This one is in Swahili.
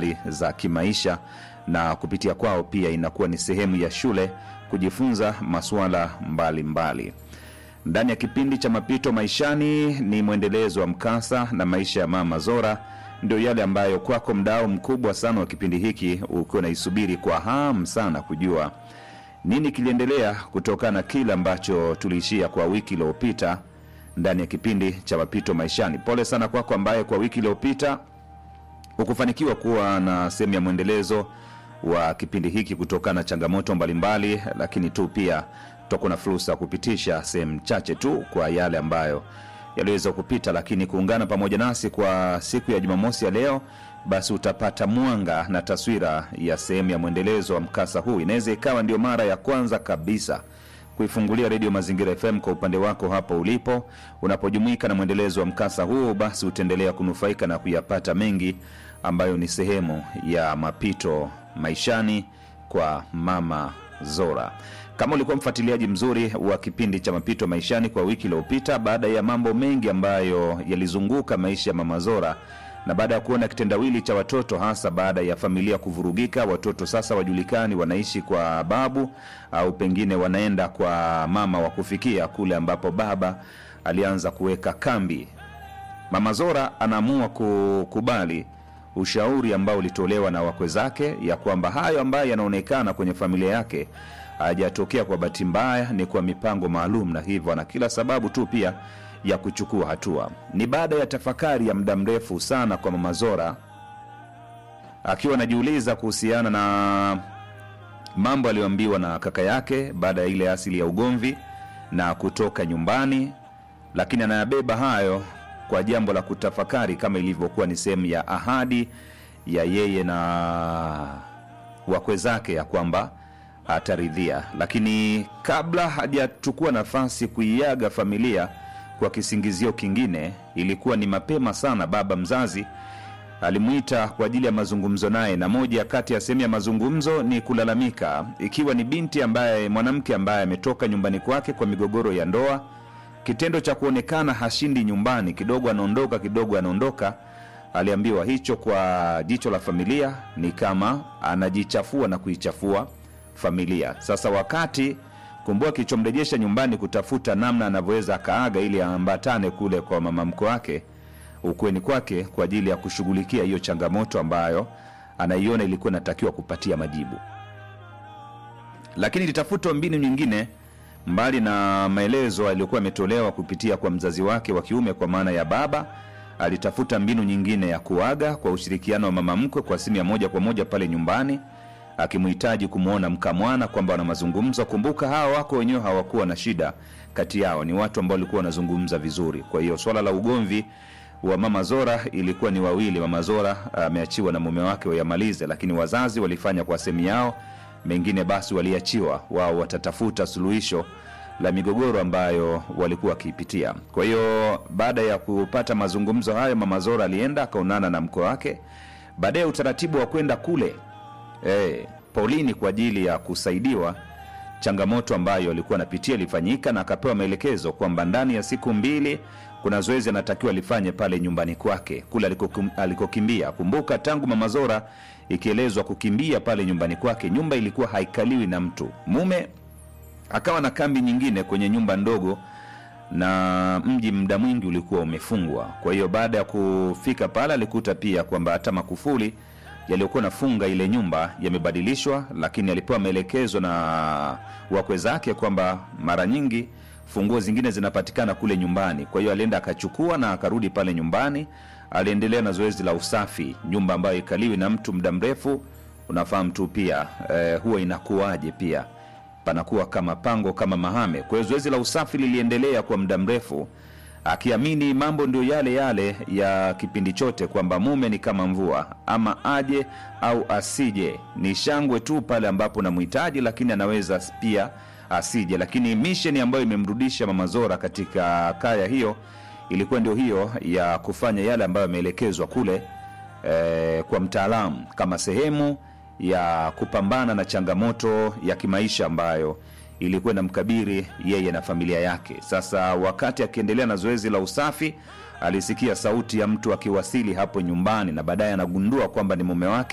za kimaisha na kupitia kwao pia inakuwa ni sehemu ya shule kujifunza masuala mbalimbali ndani ya kipindi cha mapito maishani ni mwendelezo wa mkasa na maisha ya mama zora ndio yale ambayo kwako mdao mkubwa sana wa kipindi hiki ukiwa naisubiri kwa hamu sana kujua nini kiliendelea kutokana na kile ambacho tuliishia kwa wiki iliyopita ndani ya kipindi cha mapito maishani pole sana kwako ambaye kwa wiki iliyopita hukufanikiwa kuwa na sehemu ya mwendelezo wa kipindi hiki kutokana na changamoto mbalimbali lakini tu pia tutakuwa na fursa ya kupitisha sehemu chache tu kwa yale ambayo yaliweza kupita lakini kuungana pamoja nasi kwa siku ya jumamosi ya leo basi utapata mwanga na taswira ya sehemu ya mwendelezo wa mkasa huu inaweza ikawa ndio mara ya kwanza kabisa kuifungulia redio mazingira fm kwa upande wako hapo ulipo unapojumuika na mwendelezo wa mkasa huu basi utaendelea kunufaika na kuyapata mengi ambayo ni sehemu ya mapito maishani kwa mama zora kama ulikuwa mfuatiliaji mzuri wa kipindi cha mapito maishani kwa wiki iliyopita baada ya mambo mengi ambayo yalizunguka maisha ya mama zora na baada ya kuona kitendawili cha watoto hasa baada ya familia kuvurugika watoto sasa wajulikani wanaishi kwa babu au pengine wanaenda kwa mama wa kufikia kule ambapo baba alianza kuweka kambi mama zora anaamua kukubali ushauri ambao ulitolewa na wakwe zake ya kwamba hayo ambayo yanaonekana kwenye familia yake hajatokea kwa bahati mbaya ni kwa mipango maalum na hivyo ana kila sababu tu pia ya kuchukua hatua ni baada ya tafakari ya muda mrefu sana kwa mama zora akiwa anajiuliza kuhusiana na mambo aliyoambiwa na kaka yake baada ya ile asili ya ugomvi na kutoka nyumbani lakini anayabeba hayo kwa jambo la kutafakari kama ilivyokuwa ni sehemu ya ahadi ya yeye na wakwe zake ya kwamba ataridhia lakini kabla hajachukua nafasi kuiaga familia kwa kisingizio kingine ilikuwa ni mapema sana baba mzazi alimwita kwa ajili ya mazungumzo naye na moja kati ya sehemu ya mazungumzo ni kulalamika ikiwa ni binti ambaye mwanamke ambaye ametoka nyumbani kwake kwa migogoro ya ndoa kitendo cha kuonekana hashindi nyumbani kidogo anaondoka kidogo anaondoka aliambiwa hicho kwa jicho la familia ni kama anajichafua na kuichafua familia sasa wakati kumbua kilichomrejesha nyumbani kutafuta namna anavyoweza akaaga ili aambatane kule kwa mama mko wake ukweni kwake kwa ajili ya kushughulikia hiyo changamoto ambayo anaiona ilikuwa inatakiwa kupatia majibu lakini litafutwa mbinu nyingine mbali na maelezo aliyokuwa ametolewa kupitia kwa mzazi wake wa kiume kwa maana ya baba alitafuta mbinu nyingine ya kuaga kwa ushirikiano wa mama mkwe kwa simu ya moja kwa moja pale nyumbani akimhitaji kumwona mkamwana kwamba wana mazungumzo kumbuka hawa wako wenyewe hawakuwa na shida kati yao ni watu ambao walikuwa wanazungumza vizuri kwa hiyo swala la ugomvi wa mama zora ilikuwa ni wawili mama zora ameachiwa na mume wake wayamalize lakini wazazi walifanya kwa sehemu yao mengine basi waliachiwa wao watatafuta suluhisho la migogoro ambayo walikuwa wakiipitia kwa hiyo baada ya kupata mazungumzo hayo mama zora alienda akaonana na mko wake baadaye utaratibu wa kwenda kule e, paulini kwa ajili ya kusaidiwa changamoto ambayo alikuwa anapitia ilifanyika na akapewa maelekezo kwamba ndani ya siku mbili kuna zoezi anatakiwa alifanye pale nyumbani kwake kule alikokum- alikokimbia kumbuka tangu mama zora ikielezwa kukimbia pale nyumbani kwake nyumba ilikuwa haikaliwi na mtu mume akawa na kambi nyingine kwenye nyumba ndogo na mji muda mwingi ulikuwa umefungwa kwa hiyo baada ya kufika pale alikuta pia kwamba hata makufuli yaliyokuwa nafunga ile nyumba yamebadilishwa lakini alipewa maelekezo na wakwe zake kwamba mara nyingi funguo zingine zinapatikana kule nyumbani kwa hiyo alienda akachukua na akarudi pale nyumbani aliendelea na zoezi la usafi nyumba ambayo ikaliwi na mtu muda mrefu unafahamu tu pia eh, huwa inakuwaje pia panakuwa kama pango kama mahame kwa hiyo zoezi la usafi liliendelea kwa muda mrefu akiamini mambo ndio yale yale ya kipindi chote kwamba mume ni kama mvua ama aje au asije ni shangwe tu pale ambapo namhitaji lakini anaweza pia asije lakini misheni ambayo imemrudisha mama zora katika kaya hiyo ilikuwa ndio hiyo ya kufanya yale ambayo ameelekezwa kule eh, kwa mtaalamu kama sehemu ya kupambana na changamoto ya kimaisha ambayo ilikuwa inamkabiri yeye na familia yake sasa wakati akiendelea na zoezi la usafi alisikia sauti ya mtu akiwasili hapo nyumbani na baadaye anagundua kwamba ni mume wake